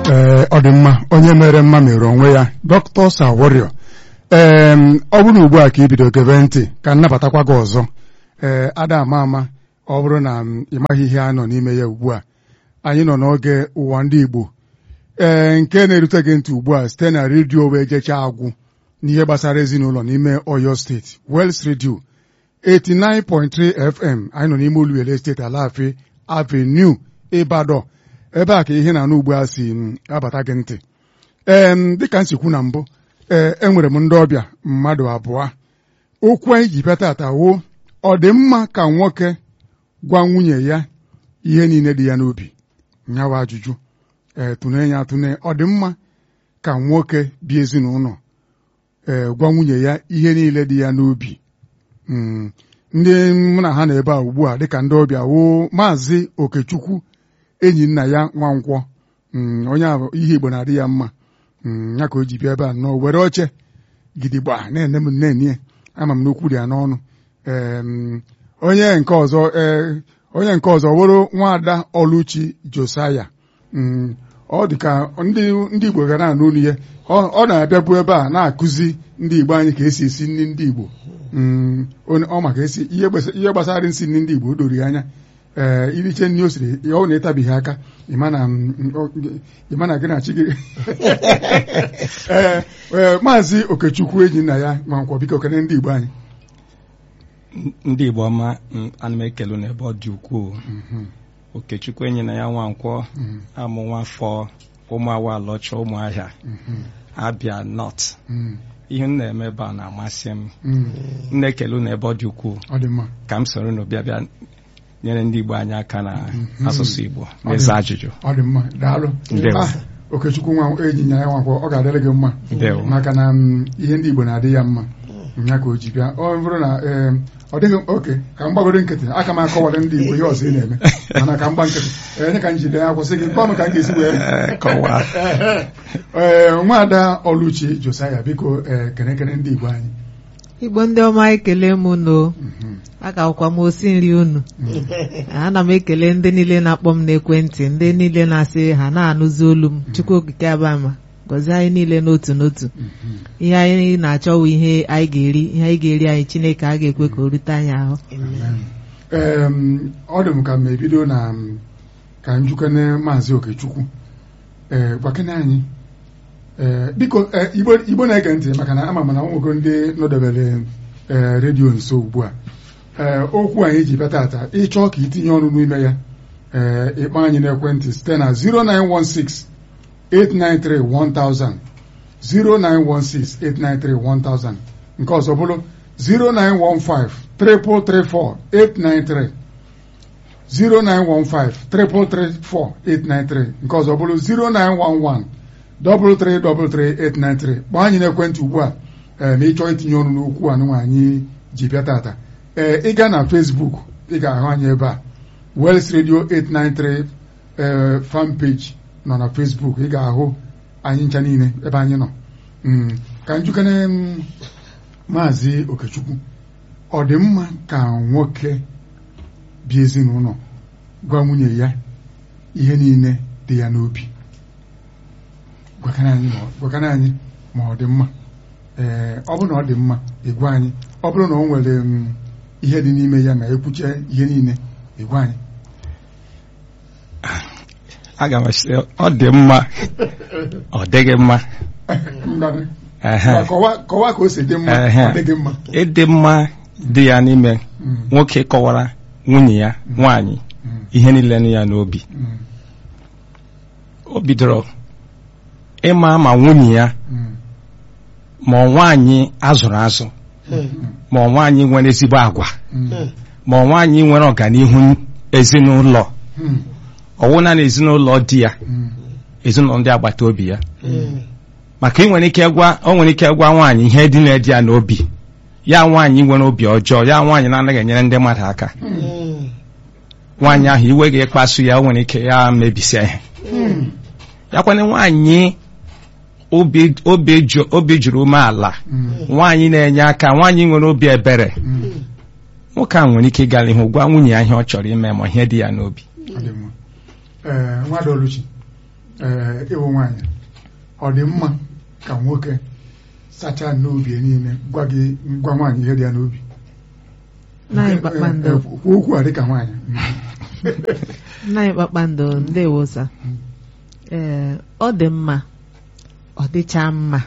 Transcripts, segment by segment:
ee ọ dị mma onye mere mma mere onwe ya dọkịta Saworio ee ọ bụrụ ugbu a ka ị bido gebe ntị ka nnabatakwa gị ọzọ ee ada ama ama ọ bụrụ na ị maghị ihe a nọ n'ime ya ugbu a anyị nọ n'oge ụwa ndị Igbo ee nke na-erute gị ntị ugbu a site na redio wee jechaa agwụ n'ihe gbasara ezinụlọ n'ime Oyo steeti Wels redio 89.3 FM anyị nọ n'ime Oluwele steeti Alafia Avenue Ibadan ebe a ka ihe na-anụ ugbu a si abata gị ntị ee dịka nsikwu na mbụ ee enwere m ndị ọbịa mmadụ abụọ okwu anyị ji bịa tata wo ọ dị mma ka nwoke gwa nwunye ya ihe niile dị ya n'obi nyawa ajụjụ ee tụne ya atụne ọ dị mma ka nwoke bi ezinụlọ ee gwa nwunye ya ihe niile dị ya n'obi ndị mụ na ha na ebe a ugbu a dịka ndị ọbịa wo maazị Okechukwu enyi nna ya Nwankwọ onye a ihe Igbo na-adị ya mma ya ka o ji bịa ebe a nọ were oche gidigba na-ene m nne ama m n'okwu dị ya n'ọnụ onye nke ọzọ onye nke ọzọ were nwaada Oluchi Josaya ọ dị ka ndị Igbo ga na-anụ olu ya ọ na-abịabu ebe a na-akụzi ndị Igbo anyị ka esi esi nri ndị Igbo ọ maka esi ihe gbasara nsị nri ndị Igbo o doro ya anya ee iriche nri o siri ọ na-etabighị aka ịma na gị na chi gị ee maazị Okechukwu enyi nna ya Nwankwọ biko kene ndị Igbo anyị ndị Igbo ọma ana m ekele n'ebe ọ dị ukwuu Okechukwu enyi na ya Nwankwọ amụ nwafọ ụmụ awalọcha ụmụahịa Abia North ihe m na-eme ebe a na-amasị m m na-ekele n'ebe ọ dị ukwuu ka m soro unu bịa bịa nyere ndị Igbo anyị aka na asụsụ Igbo n'ịza ajụjụ ọ dị mma daalụ Okechukwu nwa enyi ya Nwankwọ ọ ga-adịrị gị mma maka na ihe ndị Igbo na-adị ya mma ya ka o ji bịa ọ bụrụ na ọ dịghị oke ka m gbagoro nkịtị aka m akọwara ndị Igbo ihe ọzọ ị na-eme mana ka m gba nkịtị enye ka m jide ya kwụsị gị nke ọnụ ka m ga-esi wee ee nwaada Oluchi Josaya biko ee kenekene ndị Igbo anyị Igbo ndị ọma ekele m unu agakwa m osi nri unu ana m ekele ndị niile na-akpọ m n'ekwentị ndị niile na-asị ha na-anụzi olu m Chukwu okike abama gọzie anyị niile n'otu n'otu ihe anyị na-achọwụ ihe anyị ga-eri ihe anyị ga-eri anyị Chineke a ga-ekwe ka o rute anyị ahụ ee ọ dị m ka m ebido na ka njukene maazị Okechukwu ee gwakene anyị ee biko Igbo na-ege ntị maka na ama m na nwogo ndị nọdebere ee redio nso ugbu a ee okwu anyị ji bịa tata ịchọọ ka itinye ọnụ n'ime ya ee ịkpọ anyị n'ekwentị site na 0916 893-1000 0916-893-1000 nke ọzọ bụrụ 0915-334-893 0915-334-893 nke ọzọ bụrụ 0911-333-893 kpọọ anyị n'ekwentị ugbu a ma ị chọọ itinye ọnụ n'okwu anụnwa anyị ji bịa tata ee ị gaa na Facebook ị ga-ahụ anyị ebe a Wels Radio 893 fan page nọ na Facebook ị ga-ahụ anyị ncha niile ebe anyị nọ ka njukene maazị Okechukwu ọ dị mma ka nwoke bi ezinụlọ gwa nwunye ya ihe niile dị ya n'obi gwakana anyị ma ọ dị mma ee ọ bụrụ na ọ dị mma ịgwa anyị ọ bụrụ na o nwere ihe dị n'ime ya ma ekwuche ihe niile ịgwa anyị aga m asị ọ dị mma ọ dịghị mma kọwaa ka o si dị mma ọ dịghị mma ịdị mma dị ya n'ime nwoke kọwara nwunye ya nwaanyị ihe niile nụ ya n'obi o bidoro ịma ma nwunye ya ma nwaanyị azụrụ azụ ma nwaanyị nwere ezigbo agwa ma nwaanyị nwere ọganihu ezinụlọ ọwụna na ezinụlọ di ya ezinụlọ ndị agbata obi ya maka ị nwere ike gwa o nwere ike gwa nwaanyị ihe dị na-edi ya n'obi ya nwaanyị nwere obi ọjọọ ya nwaanyị na-anaghị enyere ndị mmadụ aka nwaanyị ahụ iwe ga-ekpasu ya o nwere ike ya mebisia ihe ya kwana nwaanyị obi juru umeala nwaanyị na-enye aka nwaanyị nwere obi ebere nwoke a nwere ike ịgara ihu gwa nwunye ya ihe ọ chọrọ ime ma ihe dị ya n'obi nwaada Oluchi ee ịwụ nwaanyị ọ dị mma ka nwoke sachaa n'obi ya niile gwa gị gwa nwaanyị ihe dị ya n'obi Nna anyị kpakpando Ee, ee, kwuo okwu a dịka nwaanyị nna anyị kpakpando ndewo sa ee ọ dị mma ọ dịcha mma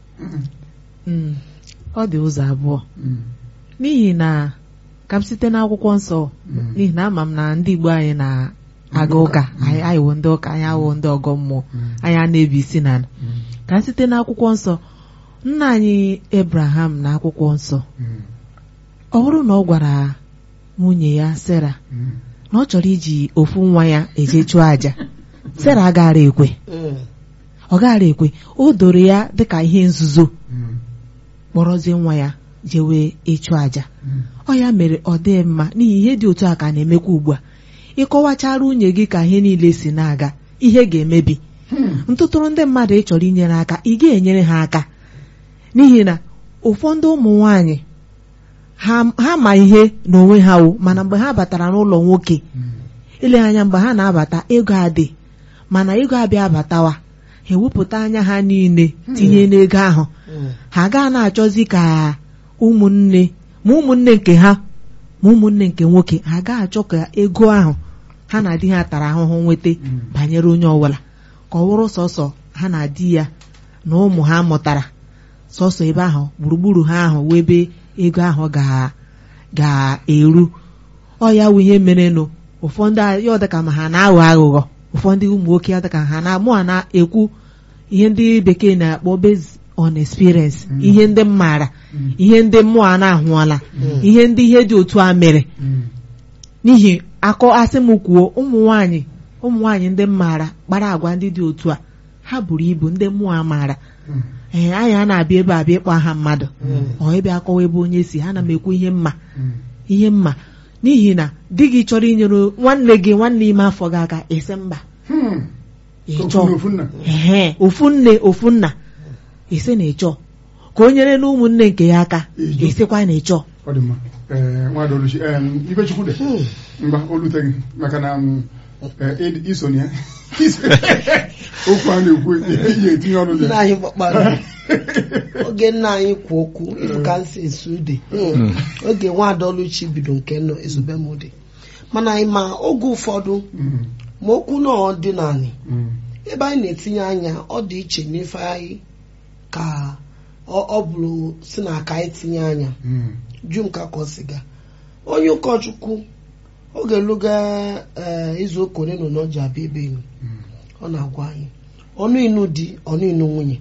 Mm, ọ dị ụzọ abụọ Mm, n'ihi na ka m site n'akwụkwọ nsọ Mm. n'ihi na ama m na ndị Igbo anyị na-aga ụka anyị anyị wụ ndị ụka anyị awụ ndị ọgọ mmụọ Mm. anyị a na-ebi isi na ala. mm, ka m site n'akwụkwọ nsọ nna anyị Ebraham na akwụkwọ nsọ mm, ọ bụrụ na ọ gwara nwunye ya Sera mm. na ọ chọrọ iji ofu nwa ya eje chụọ àjà Sera agaghara ekwe ọ gaghara ekwe o doro ya dịka ihe nzuzo Mm, kpọrọzie nwa ya jewe ịchụ àjà mm, ọ ya mere ọ dị mma n'ihi ihe dị otu a ka na-emekwa ugbu a ịkọwachara nwunye gị ka ihe niile si na-aga ihe ga-emebi mm, ntụtụrụ ndị mmadụ ị chọrọ inyere aka ị ga-enyere ha aka n'ihi na ụfọdụ ụmụ nwanyị ha ha ma ihe n'onwe ha wụ mana mgbe ha batara n'ụlọ nwoke mm. ile anya mgbe ha na-abata ego adị mana ego abịa abatawa ha ewepụta anya ha niile tinye n'ego ahụ ha gaa na-achọzi ka ụmụnne ma ụmụnne nke ha ma ụmụnne nke nwoke ha gaa achọ ka ego ahụ ha na di ha tara ahụhụ nweta Mm. banyere onye ọbụla ka ọ bụrụ sọsọ ha na di ya na ụmụ ha mụtara sọsọ ebe ahụ gburugburu ha ahụ wee ebe ego ahụ ga- ga-eru ọ ya wụ ihe merenụ ụfọdụ a- ya ọ dịka ma ha na-aghọ aghụghọ ụfọdụ ụmụ nwoke ya dịka ha na mụ a na-ekwu ihe ndị bekee na-akpọ based on experience Mm. ihe ndị m maara Mm. ihe ndị mmụọ a na-ahụọla ihe ndị ihe dị otu a mere Mm, n'ihi akọ asị m kwuo ụmụ nwanyị ụmụ nwanyị ndị m maara kpara agwa ndị dị otu a ha buru ibu ndị mmụọ a maara mm, ee anyị a na-abịa ebe a bịa ịkpọ aha mmadụ ọ ịbịa akọwa ebe onye si ha na m ekwu ihe mma mm. ihe mma n'ihi na di gị chọrọ inyere nwanne gị nwanne ime afọ gị aka esi mba Hmm. ịchọ Ofu na ofu nna. ehe ofu nne ofu nna esi na ịchọ ka o nyere na ụmụnne nke ya aka Ịjụ. esikwa na ịchọ ọ dị mma ee nwadị oluchi em, Ifechukwu dị ngwa olute gị maka na m, eh, ịd- iso na ya okwu a na-ekwu ihe etinye ọnụ nna dị anyị gbakpara oge nna anyị kwu okwu ịbụ ka nsi esu ude oge nwaadọluchi bido nke nọ ezube m dị mana anyị ma oge ụfọdụ Mm, ma okwu na ọdịnala mm, ebe anyị na-etinye anya ọ dị iche n'ife anyị ka ọ ọ bụrụ si na ka anyị tinye anya mm, ju m ka kọ siga onye ụkọchukwu oge luga ee izu ụka ole na ole ọ ji abịa ebe enyi mm, ọ na-agwa anyị ọnụ inu di ọnụ inu nwunye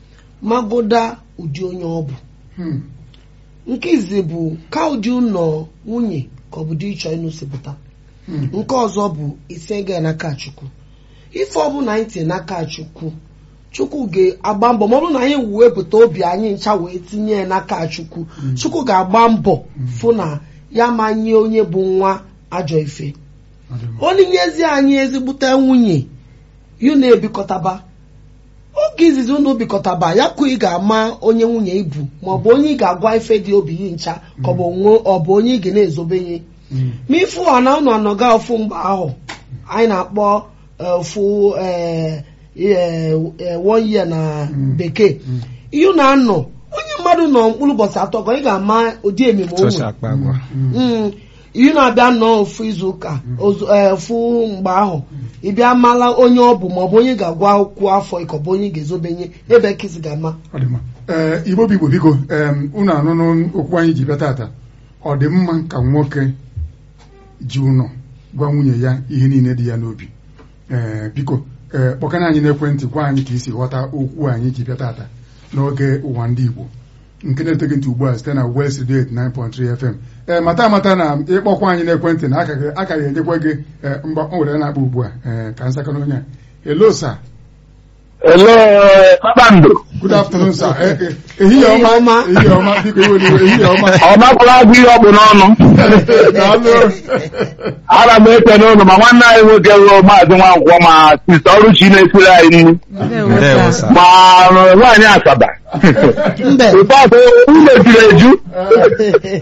magoda ụdị onye ọ bụ hmm, nke izi bụ ka ụdị ụlọ nwunye ka ọ bụ dị ịchọ ịnụsịpụta hmm, nke ọzọ bụ isi ga n'aka chukwu ife ọbụla anyị tinye n'aka chukwu chukwu ga-agba mbọ ma ọ bụrụ na anyị wepụta obi anyị ncha wee tinye ya n'aka chukwu chukwu ga-agba mbọ fụ na ya manye onye bụ nwa ajọ ife ọ dị mma. onyinyeezi anyị ezigbute nwunye yu na-ebikọtaba oge izizi unu bikọtaba ya ka ị ga-ama onye nwunye ibu maọbụ onye ị ga-agwa ife dị obi yi ncha ka ọ bụ onwe- ọ bụ onye ị ga na-ezobenye Mm, ma ifu ọ na unu anọga ofu mgbe ahụ anyị na-akpọ eh, ofu eh, eh, eh, one year na Mm. bekee ihe na-anọ onye mmadụ nọ mkpụrụ ụbọchị atọ ka ị ga-ama ụdị ememe o Tosi nwere akpa agwa mm, Mm, ihe na-abịa nnọọ ofu izu ụka ozu- eh, ofu mgbe ahụ ịbịa mala onye ọ bụ maọbụ onye ga-agwa okwu afọ ịkọbụ onye ga-ezobenye ebe kisi ga-ama ọ dị mma ee igbo bụ igbo biko em, unu anụnụ okwu anyị ji bịa tata ọ dị mma ka nwoke ji ụnọ gwa nwunye ya ihe niile dị ya n'obi ee biko ee kpọkana anyị n'ekwentị gwa anyị ka isi ghọta okwu anyị ji bịa tata n'oge ụwa ndị igbo nke na-eteghị ntị ugbu a site na West Radio 89.3 FM ee mata amata na ịkpọkwa anyị n'ekwentị na aka ga- aka ga-enyekwa gị ee, mgba o were na-akpọ ugbu a ee ka nsaka n'onye a hello sir Hello, kpakpando. good afternoon sir Eh, eh, ehihie Ehihie ọma ọma. ehihie ọma biko iwe n'iwe ehihie ọma Ọ makwara agụ ihe ọkpụ n'ọnụ. daalụ Ana m ekene ụlọ ma nwanne anyị nwoke ruo maazị Nwankwọ ma sista Ọrụchi na-esiri anyị nri Ndewo, Ndewo, sir. sir. ma nwaanyị Asaba. mbe Ụfọdụ ụlọ juru eju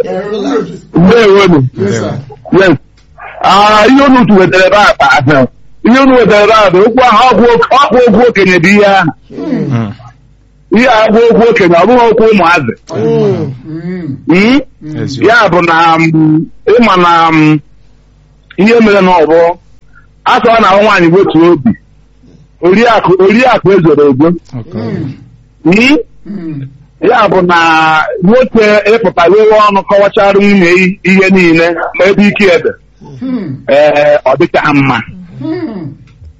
mgbe ewenu. Yes, sir. Yes. Ah, ihe unu tu wetara ebe a ihe unu wetara ada okwu ahụ ọgwụ ọkwa okwu okenye bụ ihe ahụ Mm. ihe a bụ okwu okenye ọ bụghị okwu ụmụazị Mm. Mm? Eziokwu. ya bụ na mm, ịma na mm, ihe mere na ọbụ a sọ na ahụ nwaanyị wetu obi oriakụ oriakụ ezoro ezo Okay. Mm? Mm. ya bụ na nwoke ịpụta wewe ọnụ kọwachara nwunye ihe niile ma ebe ike ede Mm. ee ọ dịchaghị mma Mm.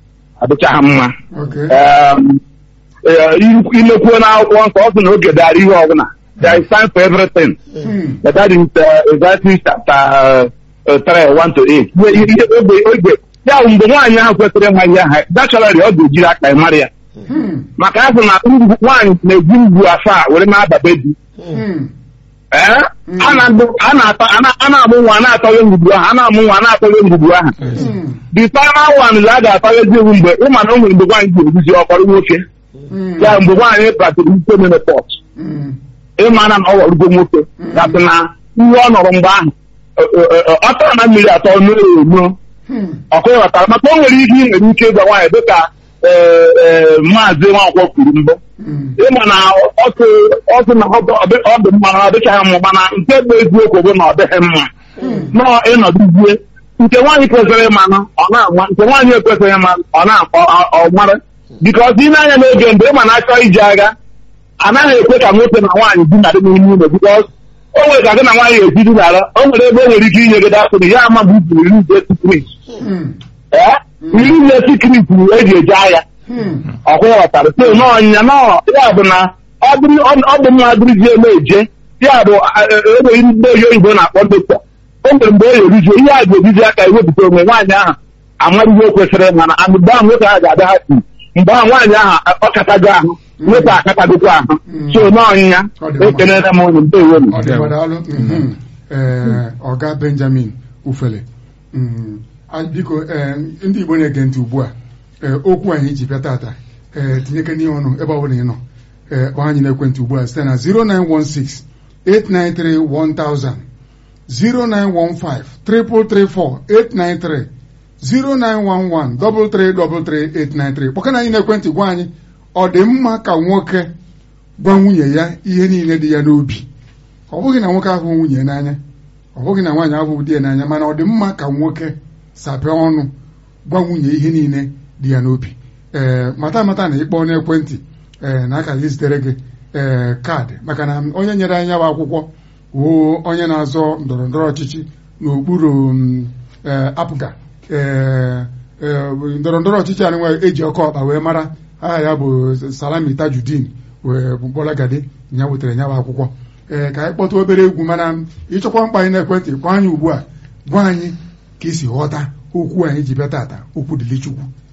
ọ dịchaghị mma Okay. Um, eh, imekwuo n'akwụkwọ nsọ ọ sị na oge dara ihe ọbụla there is time for everything Mm. but that is uh, Ecclesiastes chapter uh, uh, 3 1 to 8 Ihe- ihe ogbe ogbe ya bụ mgbe nwaanyị ahụ kwesịrị ịma ihe ahụ naturally ọ ga-ejiri aka ya mara ya Mm. maka asị na ngwu- nwaanyị na-eji ngwu asaa were na-adabe di Mm. ee a na-adụ- a na-ata a na- a na-amụ nwa a na-atọghị ngwugwu ahụ a na-amụ nwa a na-atọghị ngwugwu ahụ Mm. the final one a ga-atọghezi ewu mgbe ịma na o nwere mgbe nwaanyị ji eguzi ọkpọrọ nwoke Mm. ya mgbe nwaanyị batịrị ike menopọt Mm. ịma na ọ ghọrụgo nwoke gasị na ihe ọ nọrọ mgbe ahụ ọ- ọ- ọ- ọ tara na mmiri atọ n'o eno Mm. ọkụ ịghọtara maka o nwere ihe ị nwere ike ịgwa nwaanyị dịka ee, ee, maazị nwankwọ kwuru mbụ Mm. ịma na ọtụ ọtụ na ọ dị ọ dị mma na ọ dịchaghị mma mana nke bụ eziokwu bụ na ọ dịghị mma nọọ ịnọdụzie nke nwaanyị kwesịrị ịmanụ ọ na-ama nke nwaanyị ekwesịghị ịma ọ na-akpọ ọ mara bikọs ị na-anya n'oge mgbe ịma na achọ ije agha anaghị ekwe ka nwoke na nwaanyị dinarị n'ime ụlọ bikọs o nwere ka gị na nwaanyị esi dinara o nwere ebe o nwere ike inye gị dapụrụ ya ama mgbe iburu iri nje sikrit Mm. ee iri nje sikrit eji eje agha Mm. ọkwa ghọtara so n'ọnya nọ ya bụ na ọ bụrụ ọ bụ mma dịrịzie eme eje ya bụ enweghị ndị oyi oyibo na-akpọ dọkịta o nwere mgbe o erijuo ihe a ga-ebizi aka ewepụta onwe nwaanyị ahụ amara ihe o kwesịrị mana a- mgbe ahụ nwoke ahụ ga-ada ha ti mgbe ahụ nwaanyị ahụ ọ katago ahụ nwoke akatagokwa ahụ so n'ọnyịnya Ọ dị mma. ekenere m unu ndewo Ọ dị mma, daalụ. Mhm. Ee, ọga benjamin ufele Mm. A- biko ee, ndị igbo na-ege ntị ugbu a ee, okwu anyị ji bịa tata ee, tinyeke n'ihe ọnụ ebe ọ bụla ị nọ ee, kpọọ anyị n'ekwentị ugbu a site na 0916 893 1000 0915 334 893 0911 333 kpọkana anyị n'ekwentị gwa anyị ọ dị mma ka nwoke gwa nwunye ya ihe niile dị ya n'obi ọ bụghị na nwoke ahụ nwunye n'anya ọ bụghị na nwaanyị ahụ di ya n'anya mana ọ dị mma ka nwoke sapịa ọnụ gwa nwunye ihe niile dị ya n'obi ee mata amata na ịkpọ n'ekwentị ee na aka gị zitere gị ee kaadị maka na onye nyere anyị ya bụ akwụkwọ wuo onye na-azọ ndọrọ ndọrọ ọchịchị n'okpuru mm, ee, apụga ee ee, ndọrọ ndọrọ ọchịchị anyị nwe eji ọkọ ọkpa wee mara aha ya bụ salami tajudin wee bụ bọlagadi ya wetara ya bụ akwụkwọ ee ka anyị kpọta obere egwu mana ịchọkwa mkpa anyị n'ekwentị kpọọ anyị ugbu a gwa anyị ka esi ghọta okwu anyị ji bịa tata okwu dịlị chukwu